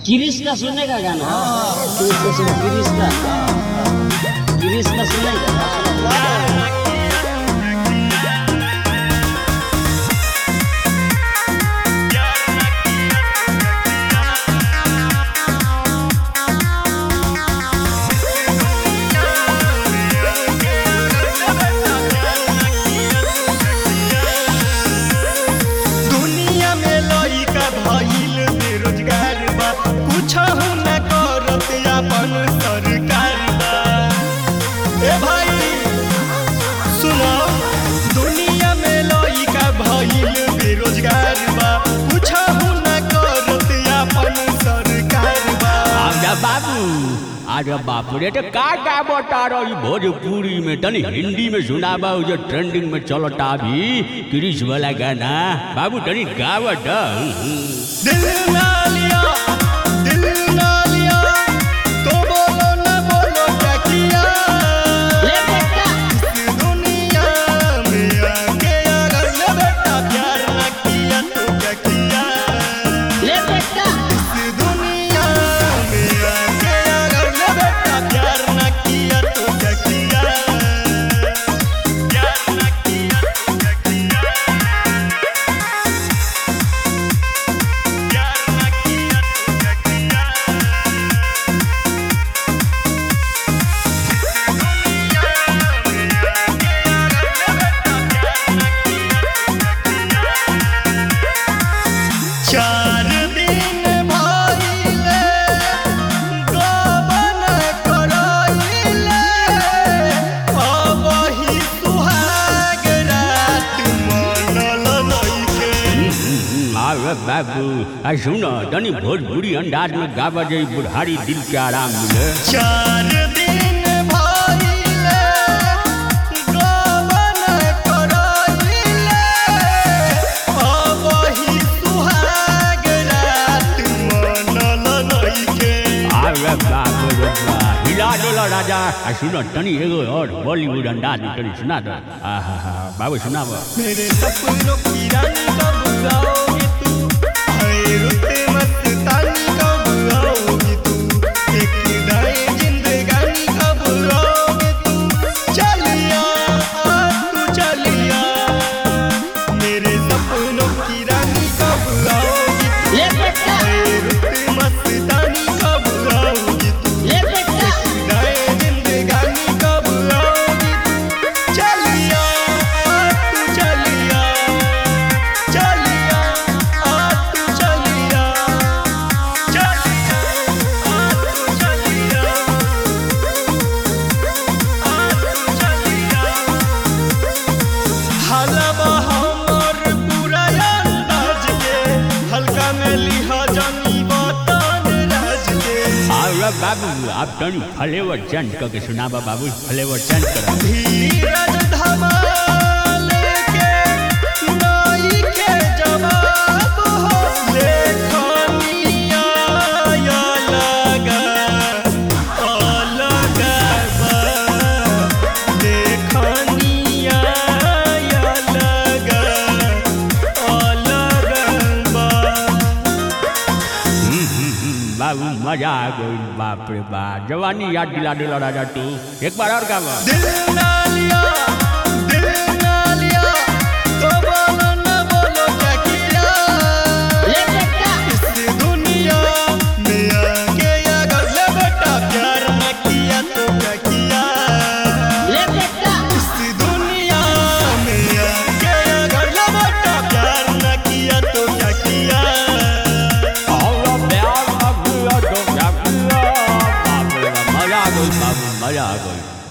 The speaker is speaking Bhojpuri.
गिरीश का सुनेगा गाना गिरीश का सुन गिरीश का गिरीश का सुनेगा दुनिया में लइका भइल बेरोजगार बा कुछहु न करत अपन सरकार बा ए भाई सुनो दुनिया में लइका भइल बेरोजगार बा कुछहु न करत अपन सरकार बा आजा बाबू आजा बापू रे तो का का बता रही भोजपुरी में तनी हिंदी में सुनाबा उ जो ट्रेंडिंग में चलता अभी क्रिश वाला गाना बाबू तनी गावत दिल ना लिया दिल ना लिया तो बोलो न बोलो क्या किया ले बेटा इस दुनिया में आके अगर न बेटा प्यार न किया तो क्या किया ले बेटा इस दुनिया में आके अगर न बेटा प्यार न किया तो क्या किया प्यार न किया तो क्या किया प्यार न किया तो क्या किया चार दिन भइले गबन करइले अबही सुहाग रात मनल नइखे आवे बाबू आ सुनो तनी भोजपुरी अंदाज में गावा जाई बुढ़ारी दिल के आराम मिले चार दिन भइले गबन करइले अबही सुहाग रात मनल नइखे आवे बाबू रे बा हिला डोला राजा आ सुनो तनी एगो और बॉलीवुड अंदाज में तनी सुना दो आहा हा बाबू सुनावा मेरे सपनों की रानी कब आओगी तू आए रुते मस्तानी कब आओगी तू एक दाए जिंदगानी कब आओगी तू चलिया आ तू चलिया मेरे सपनों की रानी कब आओगी तू ले बेटा आए रुते मस्तानी कब आओगी तू ले बेटा दाए जिंदगानी कब आओगी तू चलिया आ तू चलिया चलिया आ तू चलिया चलिया आ तू चलिया आ तू चलिया हलवा हमर पूरा अंदाज के हल्का में लिहा जानी बतान राज के आवे बाबू आप तनी फ्लेवर चेंज करके सुनावा बाबू फ्लेवर चेंज करा धीरज धमाल के नाई के जवाब हो लेखनिया या लगा अलग बा लेखनिया या लगा अलग बा बाबू मजा आ गई बाप रे बाप जवानी याद दिला दिला राजा तू एक बार और गावा दिल ना लिया दिल ना लिया तो बोलो न बोलो क्या किया ले बेटा इस दुनिया में आके अगर ले बेटा प्यार न किया तो क्या किया ले बेटा इस दुनिया में आके अगर ले बेटा प्यार न किया तो क्या किया और प्यार अब तो क्या किया बाप रे बाप मजा आ गई बाबू मजा आ गई